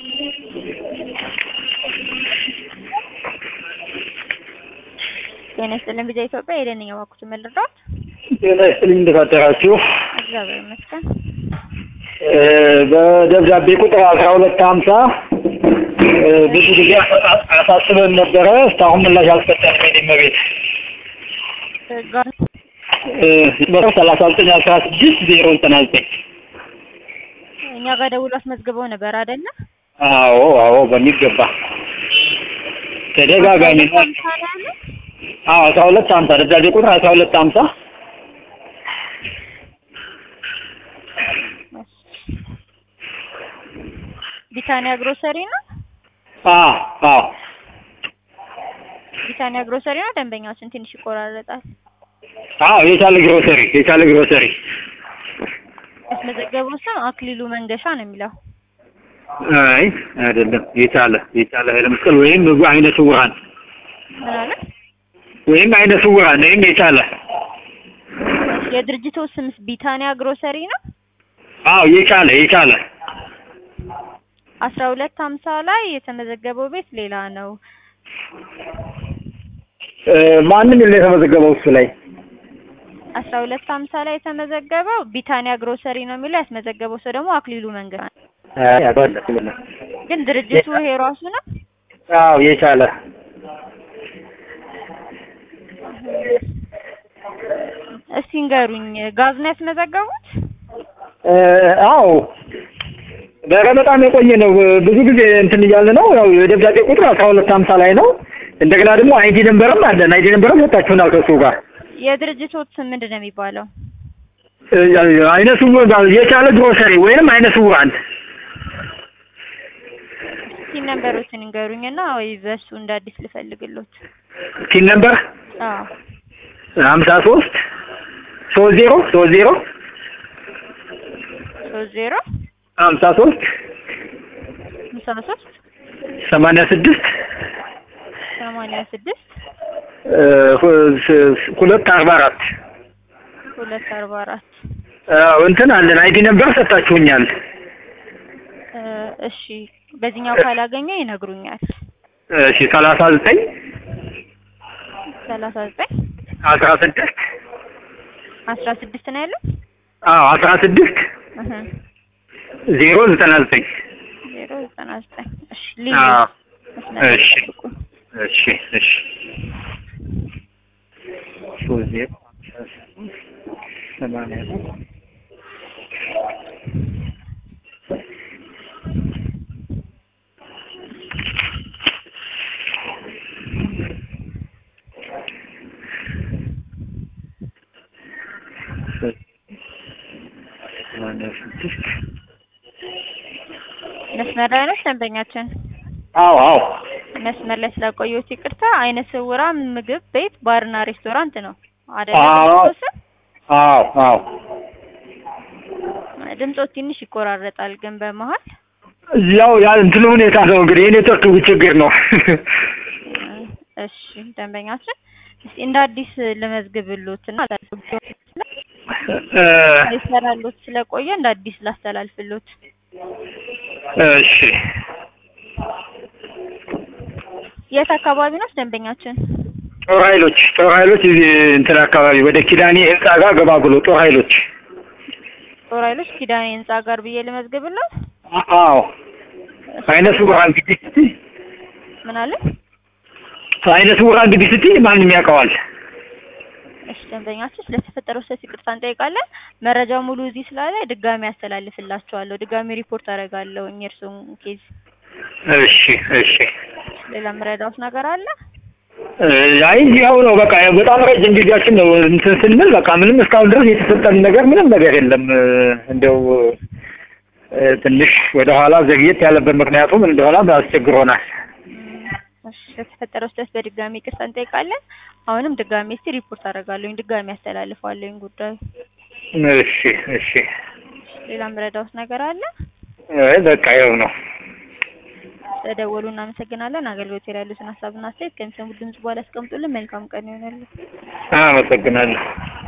ጤና ይስጥልን ቢዛ ኢትዮጵያ የደንኛ ባኩት መልርዳት ጤና ይስጥልኝ እንዴት አደራችሁ? እግዚአብሔር ይመስገን። በደብዳቤ ቁጥር አስራ ሁለት ሀምሳ ብዙ ጊዜ አሳስበን ነበረ። እስካሁን ምላሽ አልሰጠንም። የእኔ እመቤት ጋር ሰላሳ ዘጠኝ አስራ ስድስት ዜሮ ዘጠና ዘጠኝ እኛ ጋር ደውሎ አስመዝግበው ነበር አይደለ? አዎ አዎ በሚገባ ተደጋጋሚ ነው። አዎ አስራ ሁለት ሀምሳ ደብዳቤ ቁጥር አስራ ሁለት ሀምሳ ቢታኒያ ግሮሰሪ ነው። አዎ አዎ ቢታኒያ ግሮሰሪ ነው። ደንበኛችን ትንሽ ይቆራረጣል። አዎ የቻለ ግሮሰሪ የቻለ ግሮሰሪ ያስመዘገበው ስም አክሊሉ መንገሻ ነው የሚለው። አይ አይደለም። የቻለ የቻለ ኃይለ መስቀል ወይም አይነ ስውራን ምን አለ? ወይም አይነ ስውራን ወይም የቻለ የድርጅቱ ስምስ ቢታኒያ ግሮሰሪ ነው። አዎ የቻለ የቻለ አስራ ሁለት ሀምሳ ላይ የተመዘገበው ቤት ሌላ ነው። ማንም የለ የተመዘገበው እሱ ላይ አስራ ሁለት ሀምሳ ላይ የተመዘገበው ቢታኒያ ግሮሰሪ ነው የሚለው ያስመዘገበው ሰው ደግሞ አክሊሉ መንገሻ ነው። አይ አይደለም። ግን ድርጅቱ ይሄ ራሱ ነው። አዎ የቻለ እስቲ ንገሩኝ፣ ጋዝ ነው ያስመዘገቡት? አዎ ኧረ በጣም የቆየ ነው። ብዙ ጊዜ እንትን እያለ ነው። ያው የደብዳቤ ቁጥር አስራ ሁለት ሀምሳ ላይ ነው። እንደገና ደግሞ አይዲ ነንበርም አለን። አይዲ ነንበርም ሰጣችሁናል ከእሱ ጋር የድርጅቶት ስም ምንድን ነው የሚባለው? አይነ ስውር የቻለ ግሮሰሪ ወይንም አይነ ስውራን ሲን ነንበሮችን ንገሩኝና ወይ በሱ እንደ አዲስ ልፈልግሎት። ቲን ነምበር አዎ ሀምሳ ሶስት ሶስት ዜሮ ሶስት ዜሮ ሶስት ዜሮ ሀምሳ ሶስት ሃምሳ ሶስት ሰማንያ ስድስት ሰማንያ ስድስት ሁለት አርባ አራት ሁለት አርባ አራት እንትን አለን አይዲ ነምበር ሰጣችሁኛል። እሺ በዚህኛው ካላገኘ ይነግሩኛል። እሺ ሰላሳ ዘጠኝ ሰላሳ ዘጠኝ አስራ ስድስት አስራ ስድስት ነው ያለው። አዎ አስራ ስድስት እህ ዜሮ ዘጠና ዘጠኝ ዜሮ ዘጠና ዘጠኝ እሺ ልዩ አዎ መስመር እሺ ጠብቁ። እሺ እሺ ሶስት ዜሮ ሰማንያ ሰማንያ ስድስት መስመር ላይ ነች ደንበኛችን። አዎ አዎ መስመር ላይ ስላቆየሁት ይቅርታ። አይነ ስውራን ምግብ ቤት ባርና ሬስቶራንት ነው አይደለ? አዎ። ድርጅቱ ስም? አዎ አዎ ድምፆት ትንሽ ይቆራረጣል ግን በመሀል ያው ያ እንትን ሁኔታ ነው እንግዲህ የኔትወርክ ችግር ነው። እሺ ደንበኛችን እስቲ እንደ አዲስ ልመዝግብሎት እና ይሰራሎት ስለቆየ እንደ አዲስ ላስተላልፍሎት። እሺ የት አካባቢ ነው ደንበኛችን? ጦር ኃይሎች ጦር ኃይሎች እዚህ እንትን አካባቢ ወደ ኪዳኔ ህንጻ ጋር ገባ ብሎ ጦር ኃይሎች ጦር ኃይሎች ኪዳኔ ህንጻ ጋር ብዬ ልመዝግብሎት። አ- አዎ አይነ ስውራን እንግዲህ ስትይ ምን አለ? አይነ ስውራን እንግዲህ ስትይ ማንም ያውቀዋል። እሺ ደንበኛችን ስለተፈጠረው ስህተት ይቅርታ እንጠይቃለን። መረጃው ሙሉ እዚህ ስላለ ድጋሚ ያስተላልፍላችኋለሁ። ድጋሚ ሪፖርት አደርጋለሁ የእርስዎን ኬዝ። እሺ እሺ ሌላ የምረዳዎት ነገር አለ? እ፣ አይ ያው ነው በቃ በጣም ረጅም ጊዜያችን ነው እንትን ስንል በቃ ምንም እስካሁን ድረስ የተሰጠን ነገር ምንም ነገር የለም። እ፣ እንደው እ፣ ትንሽ ወደ ኋላ ዘግየት ያለበት ምክንያቱ ምን እንደሆነ አስቸግሮናል። እሺ ለተፈጠረው ስህተት በድጋሚ ይቅርታ እንጠይቃለን። አሁንም ድጋሚ እስቲ ሪፖርት አደርጋለሁኝ ድጋሚ ያስተላልፋለሁኝ ጉዳዩ። እሺ እሺ ሌላ የምረዳዎት ነገር አለ? አይ በቃ ያው ነው። ስለደወሉ እናመሰግናለን። አገልግሎት ላይ ያሉትን ሀሳብና አስተያየት ከሚሰሙት ድምጽ በኋላ ያስቀምጡልን። መልካም ቀን ይሆናሉ። አመሰግናለሁ።